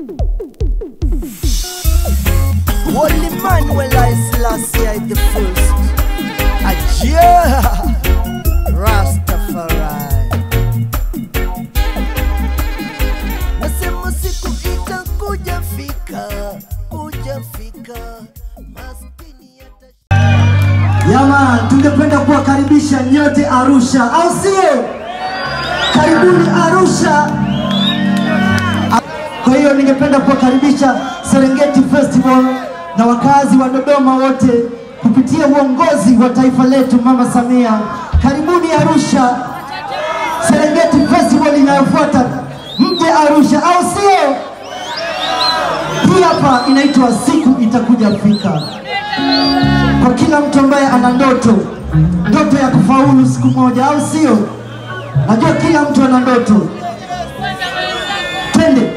Holy Manuel I Selassie I the first. Ajia Rastafari. Nasema siku itakuja fika, kuja fika. Maskini yata Yaman, tungependa kuwakaribisha nyote Arusha, au sio? Karibuni Arusha. Kwa hiyo ningependa kuwakaribisha Serengeti Festival na wakazi wa Dodoma wote kupitia uongozi wa taifa letu Mama Samia. Karibuni Arusha, Serengeti Festival inayofuata, mje Arusha, au sio? Hii hapa inaitwa siku itakuja fika kwa kila mtu ambaye ana ndoto, ndoto ya kufaulu siku moja, au sio? Najua kila mtu ana ndoto. Twende.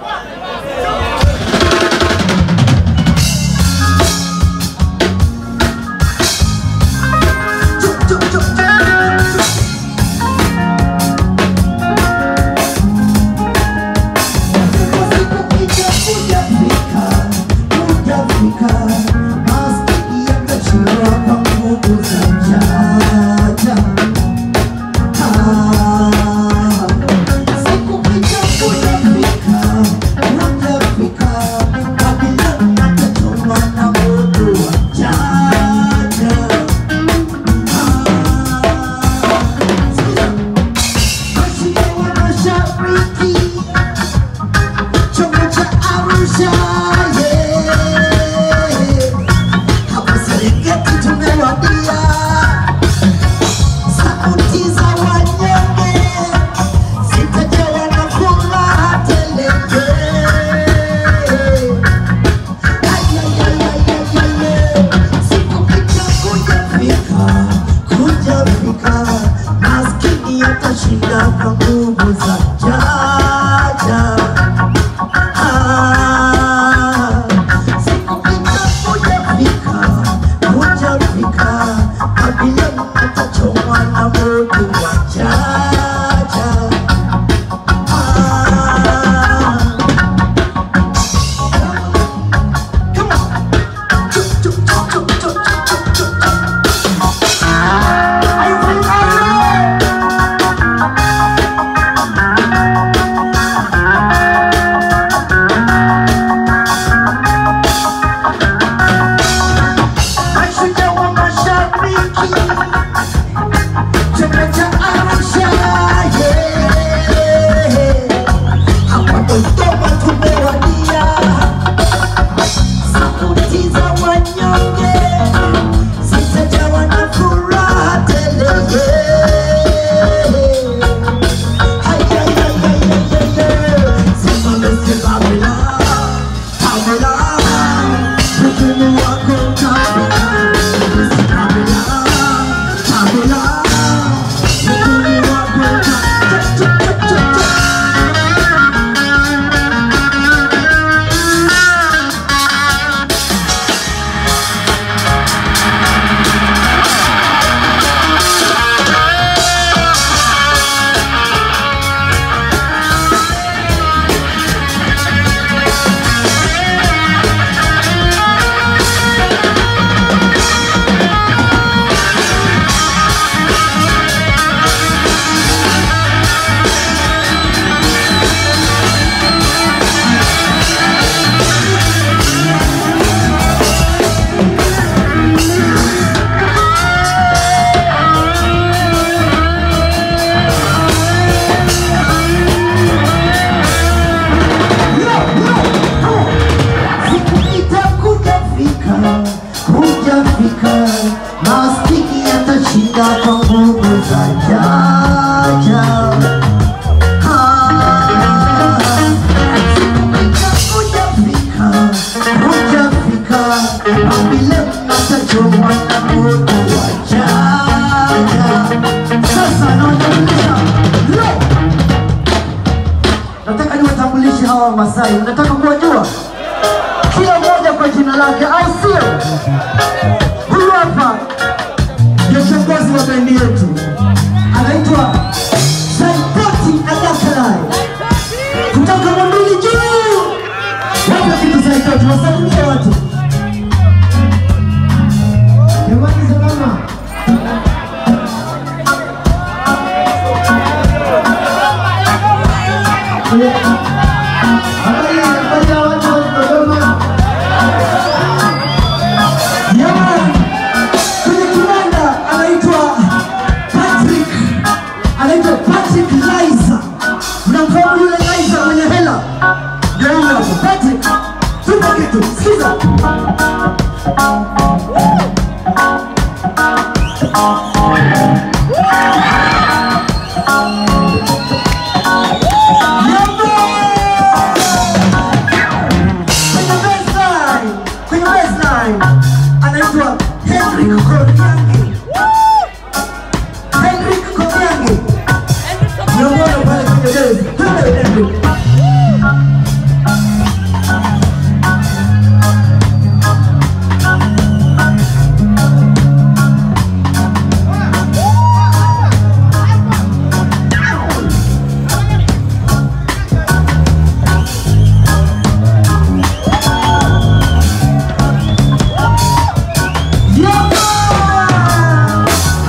Atashinda kwa nguvu za jaja. Ah, siku itakuja fika, kuja fika, Babylon atachomwa na moto wa jaja. Ah, come on. Chuk, chuk, chuk, chuk, chuk, chuk, chuk, chuk. Are you ready? Are you ready? Mashujaa wa mashariki chama cha Arusha, yeah. Hapa Dodoma tumewadia, sauti za wanyonge zitajawa na furaha tele, yeah. Ay, ay, ay, ay, ay, ay, ay. Simame, simamela, pamela, uchumi wako utafika. Simamela, pamela, uchumi wako utafika. Cha, cha, cha, cha, cha. Siku itakuja fika, kuja fika, maskini yatashinda kwa nguvu za jaja. Ah, siku itakuja fika, kuja fika, Babylon atachomwa na moto wa jaja. Sasa nawatambulisha leo nataka niwatambulishe hawa Wamasai. Nataka kuwajua kila mmoja kwa jina lake, au sio? Huyu hapa ndio kiongozi wa bendi yetu, anaitwa Saipoti Adakalai kutoka Mwambili juu sauti, wasalimie watu. Jamani, salama. Habari habari ya watu wa Dodoma. Jamani, kwenye kiwanda anaitwa Patrick, anaitwa Patrick Liza. Mnamfahamu yule Liza mwenye hela? Ndio huyo hapo, Patrick. Tupa kitu, sikiza. Kwenye baseline, kwenye baseline anaitwa Henrik Koriangi. Henrik Koriangi. Unamwona pale kwenye base. Twende Henrik. Yeah!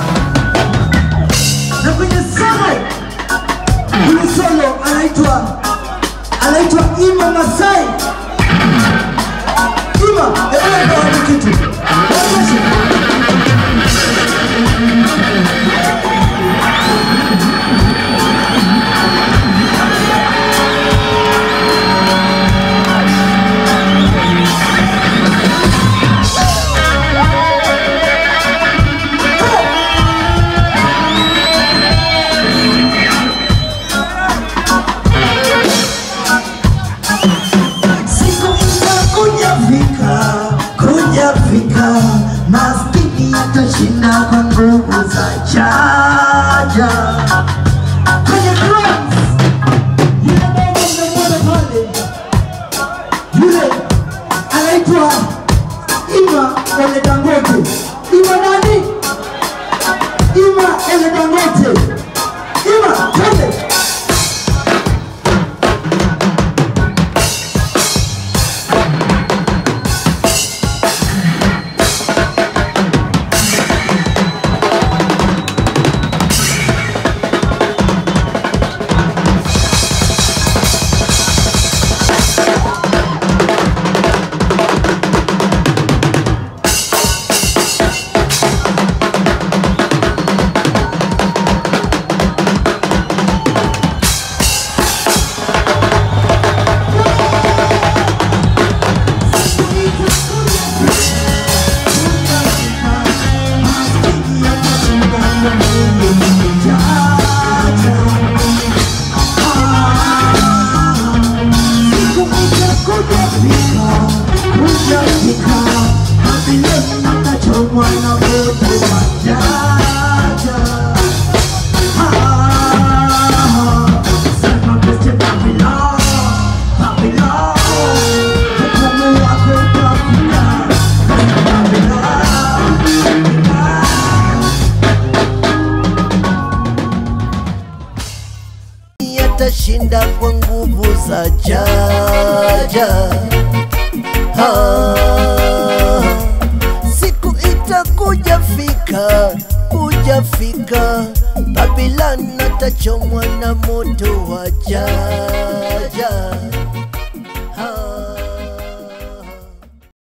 Na kwenye solo, kwenye solo anaitwa anaitwa Ima Masai. Ima, hebu ndo watu kitu. Onyeshe. Siku itakuja fika, kuja fika, maskini atashinda kwa nguvu za chaja. Kwenye drums, yule baba mnamwona pale, yule anaitwa Ima Ele Dangote. Ima nani? Ima Ele Dangote. Ima, twende. atashinda kwa nguvu za jaja. Ah, siku itakuja fika, kuja fika, Babylon atachomwa na moto wa jaja.